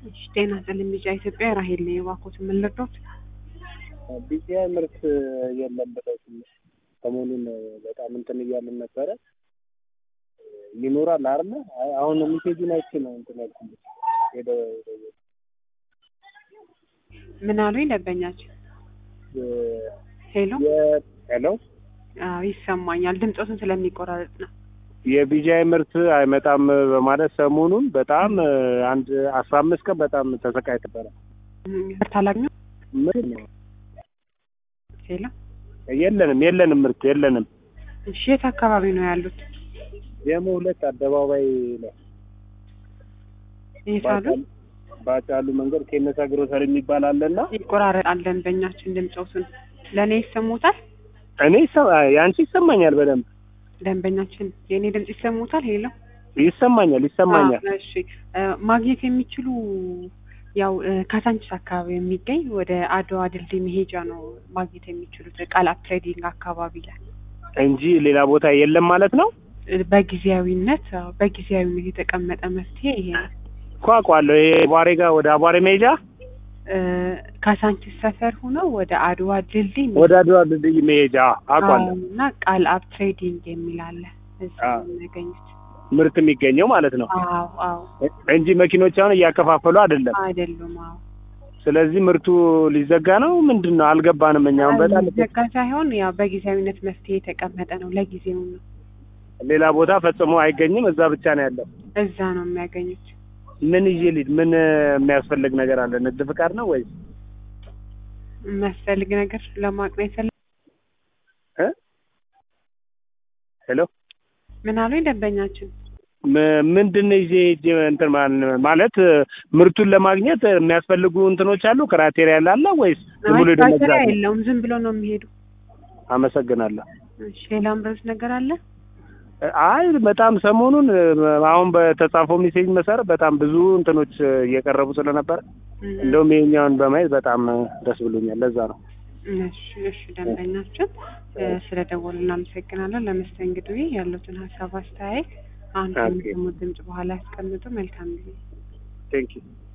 እሺ፣ ጤና ይስጥልኝ ቢጫ ኢትዮጵያ ራሄል ነኝ። እባክዎት ምን ልርዳዎት? ቢጫ ምርት የለም ብለው ትንሽ ሰሞኑን በጣም እንትን እያልን ነበረ። ይኖራል አይደለ? አይ አሁን ሚሴጁን አይቼ ነው እንትን ያልኩት ሄደ ምን አሉኝ ደንበኛችን? ሄሎ ሄሎ አዎ ይሰማኛል። ድምፆትን ስለሚቆራረጥ ነው። የቢጃይ ምርት አይመጣም በማለት ሰሞኑን በጣም አንድ አስራ አምስት ቀን በጣም ተሰቃይ ነበረ። ምርት አላገኘሁም። ምን ነው ሄሎ የለንም የለንም ምርት የለንም። እሺ፣ የት አካባቢ ነው ያሉት? ጀሞ ሁለት አደባባይ ላይ የት አሉ? ባጫሉ መንገድ ኬነሳ ግሮሰር የሚባል አለና ይቆራረጣል ደንበኛችን ድምፆትን። ለእኔ ይሰሙታል? እኔ ይሰ- የአንቺ ይሰማኛል በደንብ ደንበኛችን የእኔ ድምፅ ይሰሙታል? ሄሎ ይሰማኛል ይሰማኛል። አዎ፣ እሺ እ ማግኘት የሚችሉ ያው እ ካሳንቺስ አካባቢ የሚገኝ ወደ አድዋ ድልድይ መሄጃ ነው ማግኘት የሚችሉት ቃላት ትሬዲንግ አካባቢ ላይ እንጂ ሌላ ቦታ የለም ማለት ነው። እ በጊዜያዊነት አዎ፣ በጊዜያዊነት የተቀመጠ መፍትሄ ይሄ ነው። እኮ አውቀዋለሁ። ይሄ አቧሬ ጋር ወደ አቧሬ መሄጃ እ ካሳንቺስ ሰፈር ሆነው ወደ አድዋ ድልድይ ወደ አድዋ ድልድይ መሄጃ አውቀዋለሁ። አዎ፣ እና ቃል አብ ትሬዲንግ የሚል አለ እዛ አዎ። ነው የሚያገኙት። ምርት የሚገኘው ማለት ነው አዎ አዎ እንጂ መኪኖች አሁን እያከፋፈሉ አይደለም። አይደሉም። አዎ ስለዚህ ምርቱ ሊዘጋ ነው ምንድን ነው አልገባንም። እኛውን በጣም ዘጋ ሳይሆን ያው በጊዜያዊነት መፍትሄ የተቀመጠ ነው። ለጊዜው ነው ሌላ ቦታ ፈጽሞ አይገኝም። እዛ ብቻ ነው ያለው። እዛ ነው የሚያገኙት። ምን ይዤ ልሂድ? ምን የሚያስፈልግ ነገር አለ? ንግድ ፍቃድ ነው ወይስ የሚያስፈልግ ነገር ለማወቅ ነው የፈለግ እ? ሄሎ ምን አሉኝ ደንበኛችን? ም- ምንድን ነው ይዤ ሂጅ እንትን ማን- ማለት ምርቱን ለማግኘት የሚያስፈልጉ እንትኖች አሉ ክራቴሪያ አለ ወይስ ዝም ብሎ ሄዶ አይ መግዛት ነው? የለውም ዝም ብሎ ነው የሚሄዱ። አመሰግናለሁ። እሺ ሌላ ምረት ነገር አለ? አይ በጣም ሰሞኑን አሁን በተጻፈው ሜሴጅ መሰረት በጣም ብዙ እንትኖች እየቀረቡ ስለነበረ እም፣ እንደውም ይሄኛውን በማየት በጣም ደስ ብሎኛል። ለዛ ነው። እሺ እሺ ደንበኛችን እ፣ ስለደወሉ እናመሰግናለን። ለመስተንግዶ ያሉትን ሀሳብ አስተያየት አሁን ኦኬ። ከሚሰሙት ድምጽ በኋላ ያስቀምጡ። መልካም ጊዜ። ቴንክ ዩ